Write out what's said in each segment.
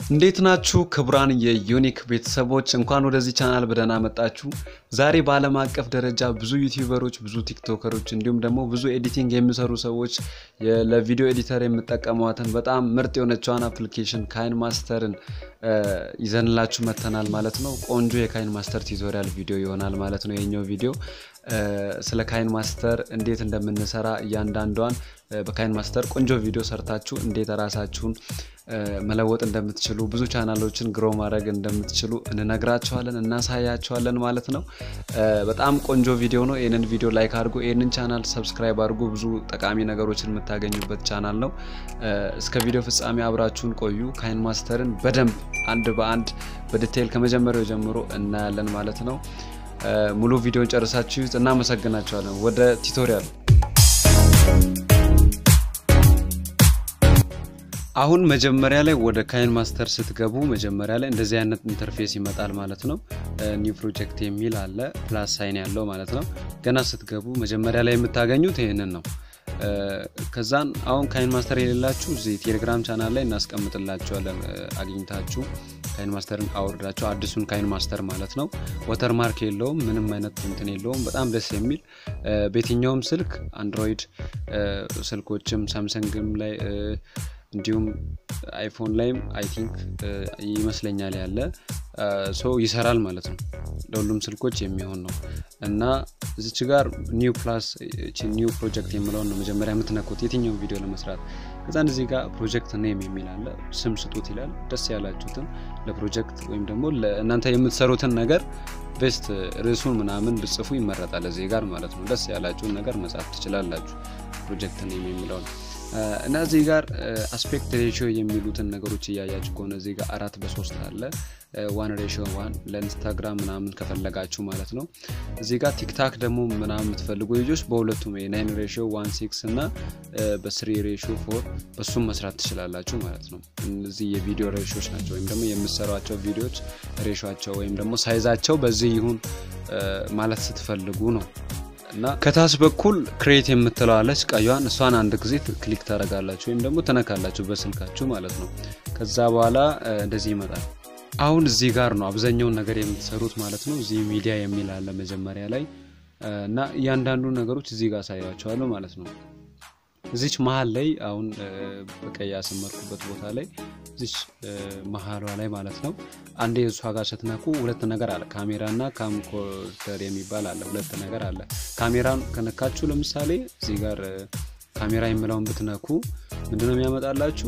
እንዴት ናችሁ ክቡራን የዩኒክ ቤተሰቦች፣ እንኳን ወደዚህ ቻናል በደህና መጣችሁ። ዛሬ በዓለም አቀፍ ደረጃ ብዙ ዩቲዩበሮች፣ ብዙ ቲክቶከሮች እንዲሁም ደግሞ ብዙ ኤዲቲንግ የሚሰሩ ሰዎች የ- ለቪዲዮ ኤዲተር የምጠቀሟትን በጣም ምርጥ የሆነችዋን አፕሊኬሽን ካይን ማስተርን ይዘንላችሁ መተናል ማለት ነው። ቆንጆ የካይን ማስተር ቱቶሪያል ቪዲዮ ይሆናል ማለት ነው የኛው ቪዲዮ ስለ ካይን ማስተር እንዴት እንደምንሰራ እያንዳንዷን በካይን ማስተር ቆንጆ ቪዲዮ ሰርታችሁ እንዴት ራሳችሁን መለወጥ እንደምትችሉ ብዙ ቻናሎችን ግሮ ማድረግ እንደምትችሉ እንነግራችኋለን፣ እናሳያችኋለን ማለት ነው። በጣም ቆንጆ ቪዲዮ ነው። ይህንን ቪዲዮ ላይክ አድርጉ፣ ይህንን ቻናል ሰብስክራይብ አድርጉ። ብዙ ጠቃሚ ነገሮችን የምታገኙበት ቻናል ነው። እስከ ቪዲዮ ፍጻሜ አብራችሁን ቆዩ። ካይን ማስተርን በደንብ አንድ በአንድ በዲቴይል ከመጀመሪያው ጀምሮ እናያለን ማለት ነው። ሙሉ ቪዲዮን ጨርሳችሁ እናመሰግናችኋለን። ወደ ቱቶሪያል አሁን መጀመሪያ ላይ ወደ ካይን ማስተር ስትገቡ መጀመሪያ ላይ እንደዚህ አይነት ኢንተርፌስ ይመጣል ማለት ነው። ኒው ፕሮጀክት የሚል አለ ፕላስ ሳይን ያለው ማለት ነው። ገና ስትገቡ መጀመሪያ ላይ የምታገኙት ይህንን ነው። ከዛን አሁን ካይን ማስተር የሌላችሁ እዚህ ቴሌግራም ቻናል ላይ እናስቀምጥላችኋለን። አግኝታችሁ ካይን ማስተርን አውርዳችሁ አዲሱን ካይን ማስተር ማለት ነው። ወተር ማርክ የለውም፣ ምንም አይነት እንትን የለውም። በጣም ደስ የሚል በየትኛውም ስልክ አንድሮይድ ስልኮችም ሳምሰንግም ላይ እንዲሁም አይፎን ላይም አይ ቲንክ ይመስለኛል ያለ ሶ ይሰራል ማለት ነው። ለሁሉም ስልኮች የሚሆን ነው እና እዚች ጋር ኒው ፕላስ ኒው ፕሮጀክት የምለውን ነው መጀመሪያ የምትነኩት የትኛውን ቪዲዮ ለመስራት። ከዛን እዚህ ጋር ፕሮጀክት ኔም የሚል አለ። ስም ስጡት ይላል። ደስ ያላችሁትን ለፕሮጀክት ወይም ደግሞ እናንተ የምትሰሩትን ነገር ቤስት ርዕሱን ምናምን ብጽፉ ይመረጣል እዚህ ጋር ማለት ነው። ደስ ያላችሁን ነገር መጻፍ ትችላላችሁ። ፕሮጀክት ኔም የሚለውን እና እዚህ ጋር አስፔክት ሬሽዮ የሚሉትን ነገሮች እያያችሁ ከሆነ እዚህ ጋር አራት በሶስት አለ ዋን ሬሽዮ ዋን ለኢንስታግራም ምናምን ከፈለጋችሁ ማለት ነው። እዚህ ጋር ቲክታክ ደግሞ ምናምን የምትፈልጉ ልጆች በሁለቱም የናይን ሬሽዮ ዋን ሲክስ እና በስሪ ሬሽዮ ፎር በሱም መስራት ትችላላችሁ ማለት ነው። እነዚህ የቪዲዮ ሬሽዮች ናቸው፣ ወይም ደግሞ የምሰሯቸው ቪዲዮዎች ሬሾቸው ወይም ደግሞ ሳይዛቸው በዚህ ይሁን ማለት ስትፈልጉ ነው። እና ከታች በኩል ክሬት የምትለዋለች ቀዩን እሷን አንድ ጊዜ ክሊክ ታደርጋላችሁ ወይም ደግሞ ትነካላችሁ በስልካችሁ ማለት ነው። ከዛ በኋላ እንደዚህ ይመጣል። አሁን እዚህ ጋር ነው አብዛኛውን ነገር የምትሰሩት ማለት ነው። እዚህ ሚዲያ የሚል አለ መጀመሪያ ላይ እና እያንዳንዱ ነገሮች እዚህ ጋር አሳያቸዋለሁ ማለት ነው። እዚች መሀል ላይ አሁን በቀይ ያሰመርኩበት ቦታ ላይ እዚች መሀሏ ላይ ማለት ነው አንዴ እሷ ጋር ስትነኩ ሁለት ነገር አለ። ካሜራ እና ካምኮርደር የሚባል አለ። ሁለት ነገር አለ። ካሜራን ከነካችሁ ለምሳሌ እዚህ ጋር ካሜራ የሚለውን ብትነኩ ምንድነው የሚያመጣላችሁ?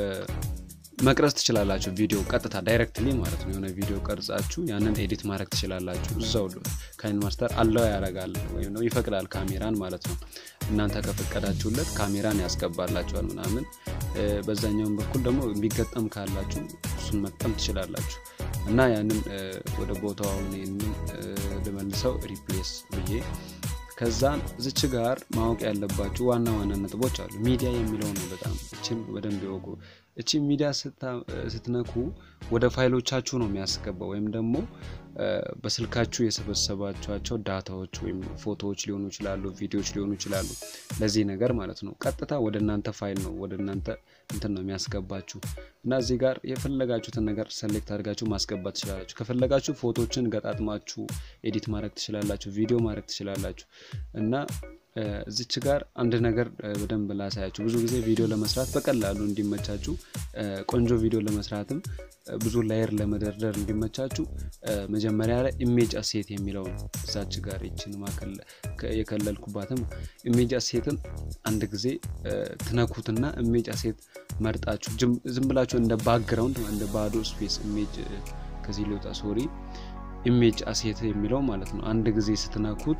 መቅረጽ ትችላላችሁ። ቪዲዮ ቀጥታ ዳይሬክትሊ ማለት ነው። የሆነ ቪዲዮ ቀርጻችሁ ያንን ኤዲት ማድረግ ትችላላችሁ። እዛው ካይን ማስተር አለው ያደርጋል ወይም ደግሞ ይፈቅዳል ካሜራን ማለት ነው። እናንተ ከፈቀዳችሁለት ካሜራን ያስገባላችኋል ምናምን። በዛኛውም በኩል ደግሞ የሚገጠም ካላችሁ እሱን መቅጠም ትችላላችሁ እና ያንን ወደ ቦታው አሁን ይህንን ልመልሰው ሪፕሌስ ብዬ ከዛን ዝች ጋር ማወቅ ያለባችሁ ዋና ዋና ነጥቦች አሉ። ሚዲያ የሚለው ነው። በጣም እችን በደንብ ይወቁ። እቺ ሚዲያ ስትነኩ ወደ ፋይሎቻችሁ ነው የሚያስገባው ወይም ደግሞ በስልካችሁ የሰበሰባቸዋቸው ዳታዎች ወይም ፎቶዎች ሊሆኑ ይችላሉ፣ ቪዲዮዎች ሊሆኑ ይችላሉ። ለዚህ ነገር ማለት ነው ቀጥታ ወደ እናንተ ፋይል ነው ወደ እናንተ እንትን ነው የሚያስገባችሁ እና እዚህ ጋር የፈለጋችሁትን ነገር ሰሌክት አድርጋችሁ ማስገባት ትችላላችሁ። ከፈለጋችሁ ፎቶችን ገጣጥማችሁ ኤዲት ማድረግ ትችላላችሁ፣ ቪዲዮ ማድረግ ትችላላችሁ እና እዚች ጋር አንድ ነገር በደንብ ላሳያችሁ። ብዙ ጊዜ ቪዲዮ ለመስራት በቀላሉ እንዲመቻችሁ ቆንጆ ቪዲዮ ለመስራትም ብዙ ላየር ለመደርደር እንዲመቻችሁ መጀመሪያ ላይ ኢሜጅ አሴት የሚለው እዛች ጋር ይችን የከለልኩባትም ኢሜጅ አሴትን አንድ ጊዜ ትነኩትና ኢሜጅ አሴት መርጣችሁ ዝም ብላችሁ እንደ ባክግራውንድ እንደ ባዶ ስፔስ ኢሜጅ ከዚህ ሊወጣ ሶሪ ኢሜጅ አሴት የሚለው ማለት ነው። አንድ ጊዜ ስትነኩት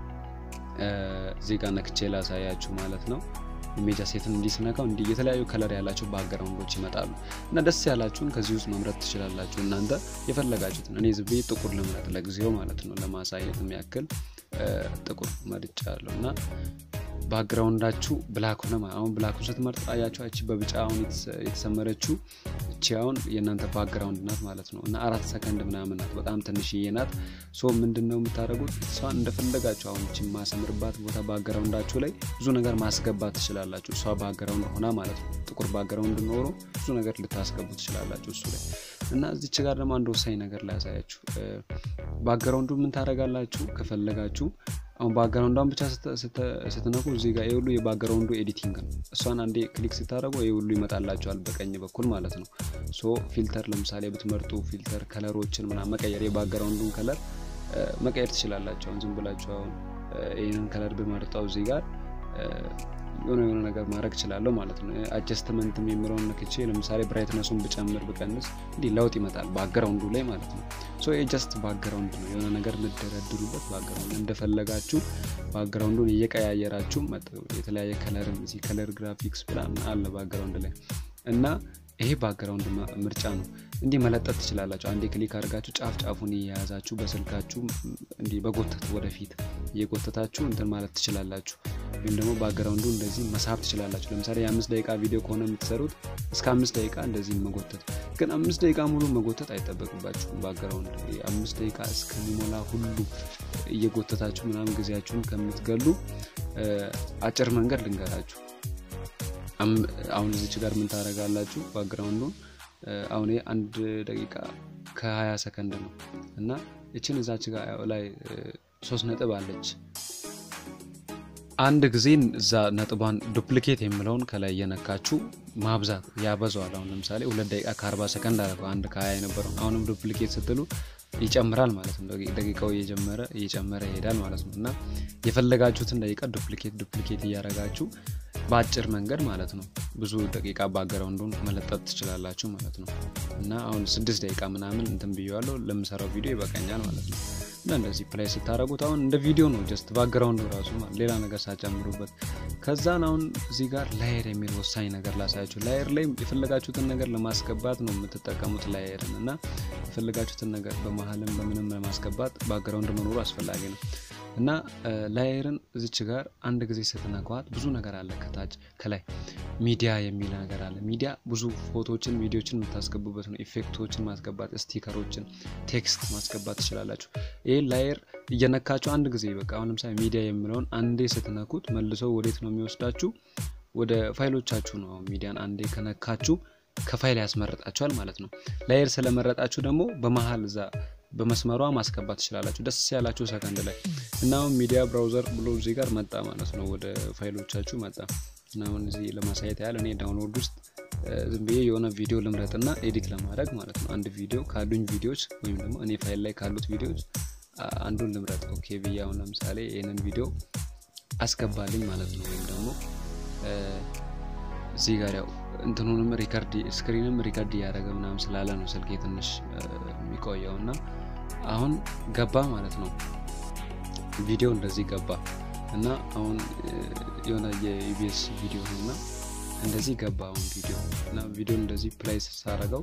እዚህ ጋር ነክቼ ላሳያችሁ ማለት ነው። ኢሜጅ አሴትን እንዲህ ስነካው እንዲህ የተለያዩ ከለር ያላቸው ባክግራውንዶች ይመጣሉ እና ደስ ያላችሁን ከዚህ ውስጥ መምረጥ ትችላላችሁ። እናንተ የፈለጋችሁትን እኔ ዝቤ ጥቁር ልምረጥ ለጊዜው ማለት ነው። ለማሳየትም ያክል ጥቁር መርጫ አለው እና ባክግራውንዳችሁ ብላክ ሆነ። አሁን ብላኩን ስትመርጡ አያችሁ፣ እቺ በቢጫ አሁን የተሰመረችው እቺ አሁን የእናንተ ባክግራውንድ ናት ማለት ነው እና አራት ሰከንድ ምናምን ናት በጣም ትንሽዬ ናት ሶ ምንድን ነው የምታደርጉት እሷን እንደፈለጋችሁ አሁን እቺ ማሰምርባት ቦታ ባክግራውንዳችሁ ላይ ብዙ ነገር ማስገባት ትችላላችሁ እሷ ባክግራውንድ ሆና ማለት ነው ጥቁር ባክግራውንድ ኖሮ ብዙ ነገር ልታስገቡ ትችላላችሁ እሱ ላይ እና እዚች ጋር ደግሞ አንድ ወሳኝ ነገር ላያሳያችሁ ባክግራውንዱ ምን ታደረጋላችሁ ከፈለጋችሁ አሁን ባክግራውንዷን ብቻ ስትነኩ እዚህ ጋር የሁሉ የባክግራውንዱ ኤዲቲንግ ነው እሷን አንዴ ክሊክ ስታደረጉ ይህ ሁሉ ይመጣላቸዋል በቀኝ በኩል ማለት ነው ሶ ፊልተር ለምሳሌ ብትመርጡ ፊልተር ከለሮችን ምና መቀየር የባክግራውንዱን ከለር መቀየር ትችላላቸው አሁን ዝም ብላችሁ አሁን ይህንን ከለር ብመርጠው እዚህ ጋር የሆነ የሆነ ነገር ማድረግ እችላለሁ ማለት ነው አጀስትመንት የሚምለውን ነክቼ ለምሳሌ ብራይትነሱን ብጨምር ብቀንስ እንዲህ ለውጥ ይመጣል ባክግራውንዱ ላይ ማለት ነው ሶ የጀስት ባክግራውንድ ነው የሆነ ነገር የምደረድሩበት ባክግራውንድ እንደፈለጋችሁ ባክግራውንዱን እየቀያየራችሁ የተለያየ ከለር እዚህ ከለር ግራፊክስ ምናምን አለ ባክግራውንድ ላይ እና ይሄ ባክግራውንድ ምርጫ ነው እንዲህ መለጠት ትችላላችሁ አንዴ ክሊክ አድርጋችሁ ጫፍ ጫፉን እየያዛችሁ በስልካችሁ እንዲህ በጎተት ወደፊት እየጎተታችሁ እንትን ማለት ትችላላችሁ ወይም ደግሞ ባክግራውንዱ እንደዚህ መሳብ ትችላላችሁ ለምሳሌ የአምስት ደቂቃ ቪዲዮ ከሆነ የምትሰሩት እስከ አምስት ደቂቃ እንደዚህ መጎተት ግን አምስት ደቂቃ ሙሉ መጎተት አይጠበቅባችሁም ባክግራውንድ አምስት ደቂቃ እስከሚሞላ ሁሉ እየጎተታችሁ ምናምን ጊዜያችሁን ከምትገሉ አጭር መንገድ ልንገራችሁ አሁን እዚች ጋር ምን ታደረጋላችሁ ባክግራውንዱን አሁን አንድ ደቂቃ ከ20 ሰከንድ ነው እና እችን እዛች ጋር ላይ ሶስት ነጥብ አለች አንድ ጊዜ እዛ ነጥቧን ዱፕሊኬት የምለውን ከላይ እየነካችሁ ማብዛት ያበዛዋል አሁን ለምሳሌ ሁለት ደቂቃ ከ40 ሰከንድ አደረገው አንድ ከ20 የነበረው አሁንም ዱፕሊኬት ስትሉ ይጨምራል ማለት ነው ደቂቃው እየጀመረ እየጨመረ ይሄዳል ማለት ነው እና የፈለጋችሁትን ደቂቃ ዱፕሊኬት ዱፕሊኬት እያረጋችሁ በአጭር መንገድ ማለት ነው ብዙ ደቂቃ ባክግራውንዱን መለጠጥ ትችላላችሁ ማለት ነው እና አሁን ስድስት ደቂቃ ምናምን እንትን ብያለሁ ለምሰራው ቪዲዮ ይበቃኛል ማለት ነው እና እንደዚህ ፕላይ ስታደረጉት አሁን እንደ ቪዲዮ ነው ጀስት ባክግራውንዱ ራሱ ሌላ ነገር ሳጨምሩበት ከዛን አሁን እዚህ ጋር ላየር የሚል ወሳኝ ነገር ላሳያችሁ ላየር ላይ የፈለጋችሁትን ነገር ለማስገባት ነው የምትጠቀሙት ላየርን እና የፈለጋችሁትን ነገር በመሀልም በምንም ለማስገባት ባክግራውንድ መኖሩ አስፈላጊ ነው እና ላየርን እዚች ጋር አንድ ጊዜ ስትነኳት ብዙ ነገር አለ ከታች ከላይ ሚዲያ የሚል ነገር አለ ሚዲያ ብዙ ፎቶችን ቪዲዮችን የምታስገቡበት ነው ኢፌክቶችን ማስገባት ስቲከሮችን ቴክስት ማስገባት ትችላላችሁ ይህ ላየር እየነካችሁ አንድ ጊዜ በቃ አሁን ለምሳሌ ሚዲያ የሚለውን አንዴ ስትነኩት መልሰው ወዴት ነው የሚወስዳችሁ ወደ ፋይሎቻችሁ ነው ሚዲያን አንዴ ከነካችሁ ከፋይል ያስመረጣችኋል ማለት ነው ላየር ስለመረጣችሁ ደግሞ በመሀል እዛ በመስመሯ ማስገባት ትችላላችሁ ደስ ያላችሁ ሰከንድ ላይ እና አሁን ሚዲያ ብራውዘር ብሎ እዚህ ጋር መጣ ማለት ነው ወደ ፋይሎቻችሁ መጣ እና አሁን እዚህ ለማሳየት ያህል እኔ ዳውንሎድ ውስጥ ዝም ብዬ የሆነ ቪዲዮ ልምረጥ እና ኤዲት ለማድረግ ማለት ነው አንድ ቪዲዮ ካሉኝ ቪዲዮዎች ወይም ደግሞ እኔ ፋይል ላይ ካሉት ቪዲዮዎች አንዱን ልምረጥ ኦኬ ብዬ አሁን ለምሳሌ ይህንን ቪዲዮ አስገባልኝ ማለት ነው ወይም ደግሞ እዚህ ጋር ያው እንትኑንም ሪከርድ ስክሪንም ሪከርድ እያደረገ ምናምን ስላለ ነው ስልኬ ትንሽ የሚቆየው እና አሁን ገባ ማለት ነው ቪዲዮ እንደዚህ ገባ እና አሁን የሆነ የኢቢኤስ ቪዲዮ ነው እና እንደዚህ ገባ አሁን ቪዲዮ እና ቪዲዮ እንደዚህ ፕላይ ሳረገው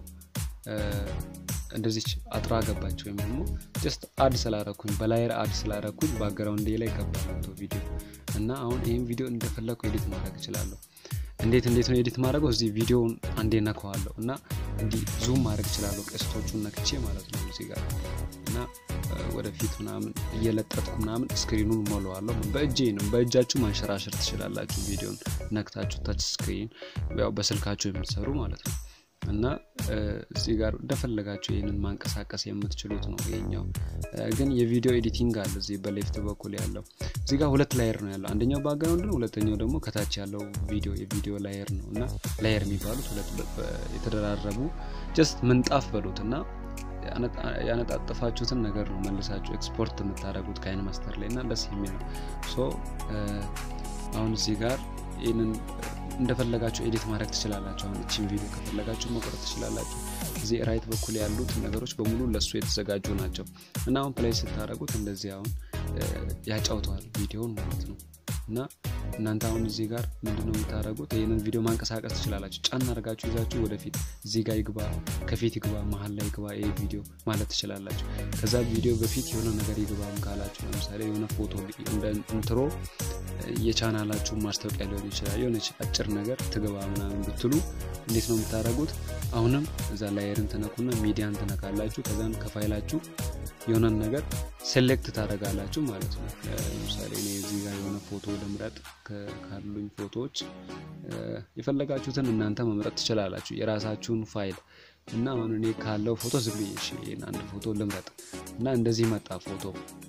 እንደዚች አጥራ ገባች ወይም ደግሞ ጀስት አድ ስላረኩኝ በላየር አድ ስላረኩኝ ባክግራውንዴ ላይ ገባ ቪዲዮ እና አሁን ይህም ቪዲዮ እንደፈለግኩ ኤዲት ማድረግ እችላለሁ እንዴት እንዴት ነው ኤዲት ማድረገው እዚህ ቪዲዮውን አንዴ ነከዋለሁ እና እንዲህ ዙም ማድረግ እችላለሁ ቀስቶቹን ነክቼ ማለት ነው እዚህ ጋር እና ወደፊት ምናምን እየለጠጥኩ ምናምን ስክሪኑን ሞለዋለሁ በእጄ ነው በእጃችሁ ማንሸራሸር ትችላላችሁ ቪዲዮን ነክታችሁ ታች ስክሪን ያው በስልካችሁ የምትሰሩ ማለት ነው እና እዚህ ጋር እንደፈለጋችሁ ይህንን ማንቀሳቀስ የምትችሉት ነው ይሄኛው ግን የቪዲዮ ኤዲቲንግ አለ እዚህ በሌፍት በኩል ያለው እዚህ ጋር ሁለት ላየር ነው ያለው አንደኛው ባክግራውንድ ነው ሁለተኛው ደግሞ ከታች ያለው ቪዲዮ የቪዲዮ ላየር ነው እና ላየር የሚባሉት ሁለት የተደራረቡ ጀስት ምንጣፍ በሉት እና ያነጣጠፋችሁትን ነገር ነው መልሳችሁ ኤክስፖርት የምታደረጉት ከአይን ማስተር ላይ እና ደስ የሚል ነው ሶ አሁን እዚህ ጋር ይህንን እንደፈለጋችሁ ኤዲት ማድረግ ትችላላችሁ አሁን እችን ቪዲዮ ከፈለጋችሁ መቁረጥ ትችላላችሁ እዚህ ራይት በኩል ያሉት ነገሮች በሙሉ ለእሱ የተዘጋጁ ናቸው እና አሁን ፕላይ ስታደረጉት እንደዚህ አሁን ያጫውተዋል ቪዲዮን ማለት ነው እና እናንተ አሁን እዚህ ጋር ምንድነው የምታደረጉት ይህንን ቪዲዮ ማንቀሳቀስ ትችላላችሁ ጫን አድርጋችሁ ይዛችሁ ወደፊት እዚህ ጋር ይግባ ከፊት ይግባ መሀል ላይ ይግባ ይህ ቪዲዮ ማለት ትችላላችሁ ከዛ ቪዲዮ በፊት የሆነ ነገር ይግባም ካላችሁ ለምሳሌ የሆነ ፎቶ እንደ ኢንትሮ የቻናላችሁን ማስታወቂያ ሊሆን ይችላል የሆነች አጭር ነገር ትግባ ምናምን ብትሉ እንዴት ነው የምታደርጉት? አሁንም እዛ ላየርን ትነኩና ሚዲያን ትነካላችሁ። ከዛም ከፋይላችሁ የሆነን ነገር ሴሌክት ታደርጋላችሁ ማለት ነው። ለምሳሌ እኔ እዚህ ጋር የሆነ ፎቶ ልምረጥ። ካሉኝ ፎቶዎች የፈለጋችሁትን እናንተ መምረጥ ትችላላችሁ፣ የራሳችሁን ፋይል እና አሁን እኔ ካለው ፎቶ ዝም ብዬ ይሄን አንድ ፎቶ ልምረጥ እና እንደዚህ መጣ ፎቶ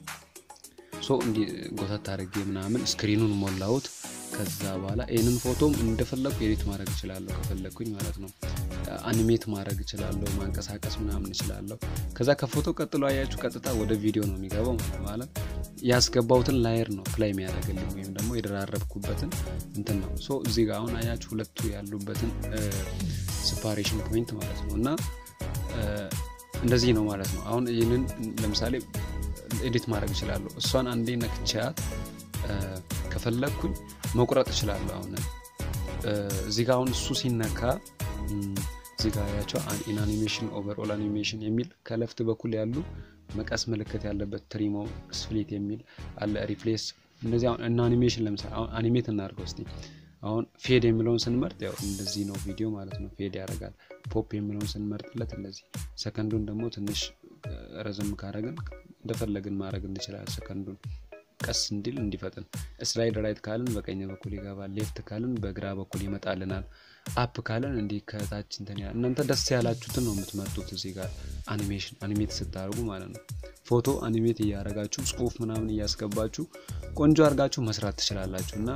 ሶ እንዲህ ጎተት አድርጌ ምናምን ስክሪኑን ሞላሁት። ከዛ በኋላ ይህንን ፎቶም እንደፈለግኩ ኤዲት ማድረግ እችላለሁ ከፈለግኩኝ ማለት ነው። አኒሜት ማድረግ እችላለሁ፣ ማንቀሳቀስ ምናምን እችላለሁ። ከዛ ከፎቶ ቀጥሎ አያችሁ ቀጥታ ወደ ቪዲዮ ነው የሚገባው ማለት ያስገባውትን ላየር ነው ፕላይ የሚያደርግልኝ ወይም ደግሞ የደራረብኩበትን እንትን ነው። ሶ እዚህ ጋር አሁን አያችሁ ሁለቱ ያሉበትን ስፓሬሽን ፖይንት ማለት ነው እና እንደዚህ ነው ማለት ነው። አሁን ይህንን ለምሳሌ ኤዲት ማድረግ እችላለሁ። እሷን አንዴ ነክቻት ከፈለግኩኝ መቁረጥ እችላለሁ። አሁን እዚህ ጋር አሁን እሱ ሲነካ እዚህ ጋር ያቸው ኢን አኒሜሽን ኦቨርኦል አኒሜሽን የሚል ከለፍት በኩል ያሉ መቀስ ምልክት ያለበት ትሪሞ ስፕሊት የሚል አለ። ሪፕሌስ እነዚህ አሁን እና አኒሜሽን ለምሳሌ አሁን አኒሜት እናድርገው እስቲ። አሁን ፌድ የሚለውን ስንመርጥ ያው እንደዚህ ነው ቪዲዮ ማለት ነው፣ ፌድ ያደርጋል። ፖፕ የሚለውን ስንመርጥለት እንደዚህ፣ ሰከንዱን ደግሞ ትንሽ ረዘም ካረግን እንደፈለግን ማድረግ እንችላለን። ሰከንዱን ቀስ እንዲል እንዲፈጥን። ስላይድ ራይት ካልን በቀኝ በኩል ይገባል። ሌፍት ካልን በግራ በኩል ይመጣልናል። አፕ ካልን እንዲህ ከታች እንትን ያል እናንተ ደስ ያላችሁትን ነው የምትመርጡት። እዚህ ጋር አኒሜሽን አኒሜት ስታደርጉ ማለት ነው። ፎቶ አኒሜት እያደረጋችሁ ጽሁፍ ምናምን እያስገባችሁ ቆንጆ አድርጋችሁ መስራት ትችላላችሁ እና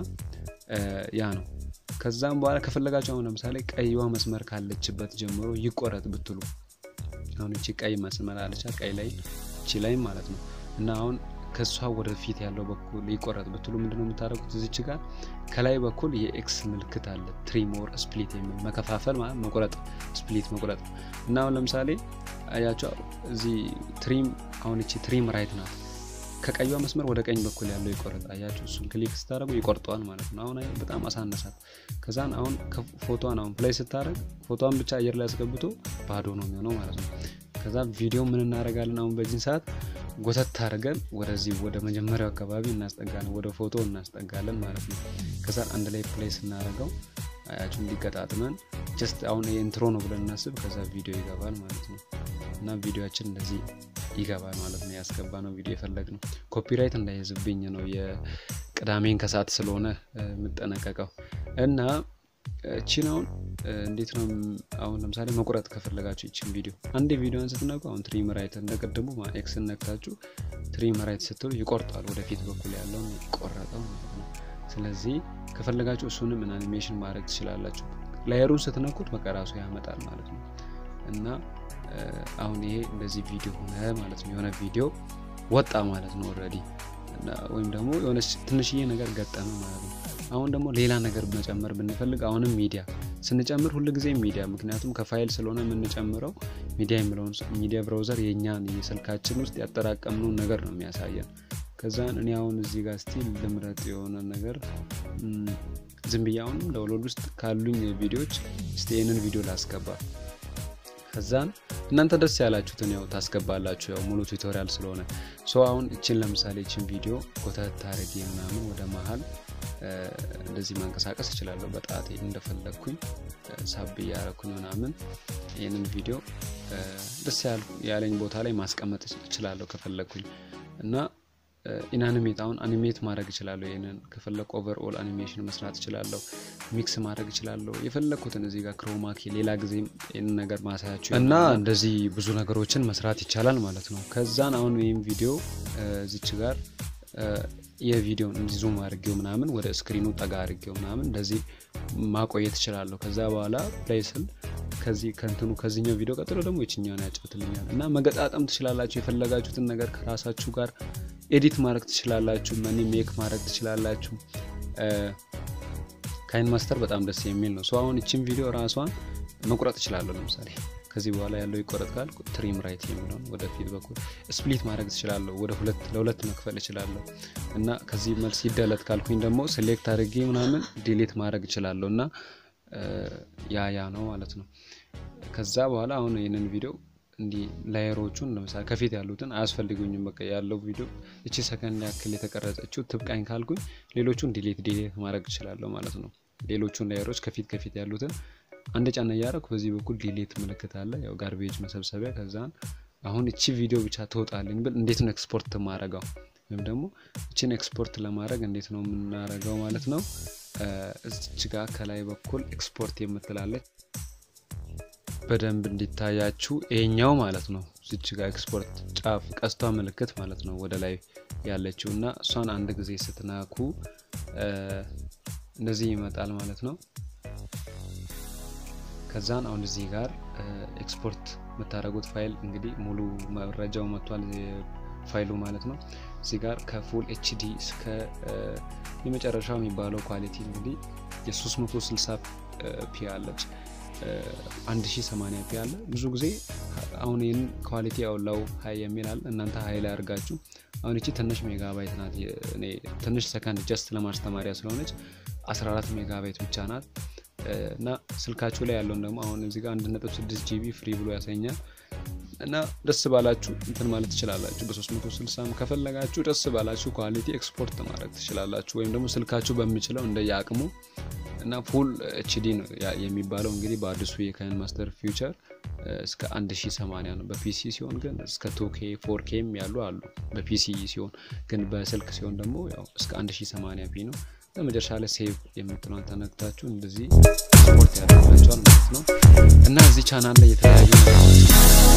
ያ ነው። ከዛም በኋላ ከፈለጋችሁ አሁን ለምሳሌ ቀይዋ መስመር ካለችበት ጀምሮ ይቆረጥ ብትሉ አሁን እቺ ቀይ መስመር አለቻ ቀይ ላይ እቺ ላይ ማለት ነው እና አሁን ከሷ ወደ ፊት ያለው በኩል ይቆረጥ ብትሉ ምንድነው የምታደርጉት? እዚች ጋር ከላይ በኩል የኤክስ ምልክት አለ ትሪሞር ስፕሊት የሚል መከፋፈል ማለት መቁረጥ፣ ስፕሊት መቁረጥ እና አሁን ለምሳሌ አያቸው እዚህ ትሪም አሁን እቺ ትሪም ራይት ናት። ከቀዩ መስመር ወደ ቀኝ በኩል ያለው ይቆረጥ። አያቸው እሱን ክሊክ ስታደረጉ ይቆርጠዋል ማለት ነው። አሁን በጣም አሳነሳት። ከዛን አሁን ፎቶን አሁን ፕላይ ስታደረግ ፎቶን ብቻ አየር ላይ አስገብቶ ባዶ ነው የሚሆነው ማለት ነው። ከዛ ቪዲዮ ምን እናደርጋለን? አሁን በዚህን ሰዓት ጎተት አድርገን ወደዚህ ወደ መጀመሪያው አካባቢ እናስጠጋለን፣ ወደ ፎቶ እናስጠጋለን ማለት ነው። ከዛ አንድ ላይ ፕሌይ ስናደርገው አያችሁ እንዲገጣጥመን ጀስት አሁን የኢንትሮ ነው ብለን እናስብ። ከዛ ቪዲዮ ይገባል ማለት ነው እና ቪዲዮችን እንደዚህ ይገባል ማለት ነው። ያስገባ ነው ቪዲዮ የፈለግ ነው። ኮፒራይት እንዳይዝብኝ ነው የቅዳሜን ከሰዓት ስለሆነ የምጠነቀቀው እና እቺን አሁን እንዴት ነው አሁን ለምሳሌ መቁረጥ ከፈለጋችሁ ይችን ቪዲዮ አንድ ቪዲዮን ስትነኩ አሁን ትሪም ራይት እንደቀደሙ ኤክስ ነክታችሁ ትሪም ራይት ስትሉ ይቆርጣል። ወደፊት በኩል ያለውን ይቆረጠው ማለት ነው። ስለዚህ ከፈለጋችሁ እሱንም አኒሜሽን ማድረግ ትችላላችሁ። ላየሩን ስትነኩት በቃ ራሱ ያመጣል ማለት ነው እና አሁን ይሄ እንደዚህ ቪዲዮ ሆነ ማለት ነው። የሆነ ቪዲዮ ወጣ ማለት ነው ኦልሬዲ ወይም ደግሞ የሆነ ትንሽዬ ነገር ገጠመ ማለት ነው። አሁን ደግሞ ሌላ ነገር መጨመር ብንፈልግ አሁንም ሚዲያ ስንጨምር ሁል ጊዜ ሚዲያ ምክንያቱም ከፋይል ስለሆነ የምንጨምረው ሚዲያ የሚለውን ሚዲያ ብራውዘር የእኛን የስልካችን ውስጥ ያጠራቀምነውን ነገር ነው የሚያሳየን። ከዛን እኔ አሁን እዚህ ጋር ስቲል ልምረጥ የሆነ ነገር ዝም ብዬ አሁንም ዳውንሎድ ውስጥ ካሉኝ ቪዲዮዎች እስቲ ይህንን ቪዲዮ ላስገባ። ከዛን እናንተ ደስ ያላችሁትን ያው ታስገባላችሁ። ያው ሙሉ ቱቶሪያል ስለሆነ ሶ አሁን እችን ለምሳሌ እችን ቪዲዮ ኮተት አድርጌ ምናምን ወደ መሀል እንደዚህ ማንቀሳቀስ እችላለሁ በጣቴ እንደፈለግኩኝ ሳብ እያረኩኝ ምናምን ይህንን ቪዲዮ ደስ ያለኝ ቦታ ላይ ማስቀመጥ እችላለሁ ከፈለግኩኝ እና ኢንአኒሜት አሁን አኒሜት ማድረግ እችላለሁ። ይህንን ከፈለግ ኦቨር ኦል አኒሜሽን መስራት እችላለሁ። ሚክስ ማድረግ እችላለሁ። የፈለግኩትን እዚህ ጋር ክሮማኪ ሌላ ጊዜም ይህንን ነገር ማሳያችሁ እና እንደዚህ ብዙ ነገሮችን መስራት ይቻላል ማለት ነው። ከዛን አሁን ወይም ቪዲዮ እዚች ጋር የቪዲዮን እንዲህ ዙም አድርጌው ምናምን ወደ ስክሪኑ ጠጋ አድርጌው ምናምን እንደዚህ ማቆየት እችላለሁ። ከዛ በኋላ ፕሌይ ስል ከዚህ ከንትኑ ከዚህኛው ቪዲዮ ቀጥሎ ደግሞ የችኛውን ያጫውትልኛል እና መገጣጠም ትችላላችሁ። የፈለጋችሁትን ነገር ከራሳችሁ ጋር ኤዲት ማድረግ ትችላላችሁ። መኒ ሜክ ማድረግ ትችላላችሁ። ካይን ማስተር በጣም ደስ የሚል ነው። ሰው አሁን እችን ቪዲዮ ራሷን መቁረጥ እችላለሁ። ለምሳሌ ከዚህ በኋላ ያለው ይቆረጥ ካል ትሪም ራይት የሚለውን ወደፊት በኩል ስፕሊት ማድረግ ትችላለሁ። ወደ ሁለት ለሁለት መክፈል እችላለሁ እና ከዚህ መልስ ይደለት ካልኩኝ ደግሞ ሴሌክት አድርጌ ምናምን ዲሌት ማድረግ እችላለሁ እና ያ ያ ነው ማለት ነው። ከዛ በኋላ አሁን ይህንን ቪዲዮ እንዲህ ላየሮቹን ለምሳሌ ከፊት ያሉትን አያስፈልጉኝም። በቃ ያለው ቪዲዮ እቺ ሰከንድ ያክል የተቀረጸችው ትብቃኝ ካልኩኝ ሌሎቹን ዲሌት ዲሌት ማድረግ እችላለሁ ማለት ነው። ሌሎቹን ላየሮች ከፊት ከፊት ያሉትን አንድ ጫና እያደረኩ በዚህ በኩል ዲሌት ምልክት አለ፣ ያው ጋርቤጅ መሰብሰቢያ። ከዛን አሁን እቺ ቪዲዮ ብቻ ትወጣልኝ ብል እንዴት ነው ኤክስፖርት ማድረገው? ወይም ደግሞ እችን ኤክስፖርት ለማድረግ እንዴት ነው የምናደርገው ማለት ነው። እዚች ጋር ከላይ በኩል ኤክስፖርት የምትላለች በደንብ እንዲታያችሁ ይሄኛው ማለት ነው። እዚች ጋር ኤክስፖርት ጫፍ ቀስቷ ምልክት ማለት ነው ወደ ላይ ያለችው እና እሷን አንድ ጊዜ ስትናኩ እንደዚህ ይመጣል ማለት ነው። ከዛን አሁን እዚህ ጋር ኤክስፖርት የምታደርጉት ፋይል እንግዲህ ሙሉ መረጃው መጥቷል ፋይሉ ማለት ነው። እዚህ ጋር ከፉል ኤችዲ እስከ የመጨረሻው የሚባለው ኳሊቲ እንግዲህ የ360 ፒ አለች 1080 ፒ አለ። ብዙ ጊዜ አሁን ይህን ኳሊቲ ያውላው ሀይ የሚል አለ። እናንተ ሀይ ላይ አድርጋችሁ አሁን እቺ ትንሽ ሜጋባይት ናት። ትንሽ ሰከንድ ጀስት ለማስተማሪያ ስለሆነች 14 ሜጋባይት ብቻ ናት እና ስልካችሁ ላይ ያለውን ደግሞ አሁን እዚህ ጋር 1.6 ጂቢ ፍሪ ብሎ ያሳኛል እና ደስ ባላችሁ እንትን ማለት ትችላላችሁ። በ360 ከፈለጋችሁ ደስ ባላችሁ ኳሊቲ ኤክስፖርት ማድረግ ትችላላችሁ። ወይም ደግሞ ስልካችሁ በሚችለው እንደየአቅሙ እና ፉል ኤችዲ ነው የሚባለው እንግዲህ በአዲሱ የካይን ማስተር ፊውቸር እስከ 1080 ነው። በፒሲ ሲሆን ግን እስከ ቱኬ ፎርኬም ያሉ አሉ። በፒሲ ሲሆን ግን በስልክ ሲሆን ደግሞ ያው እስከ 1080 ፒ ነው። በመጨረሻ ላይ ሴቭ የምትለውን ተነክታችሁ እንደዚህ ስፖርት ያደርጋቸዋል ማለት ነው እና እዚህ ቻናል ላይ የተለያዩ ነገሮች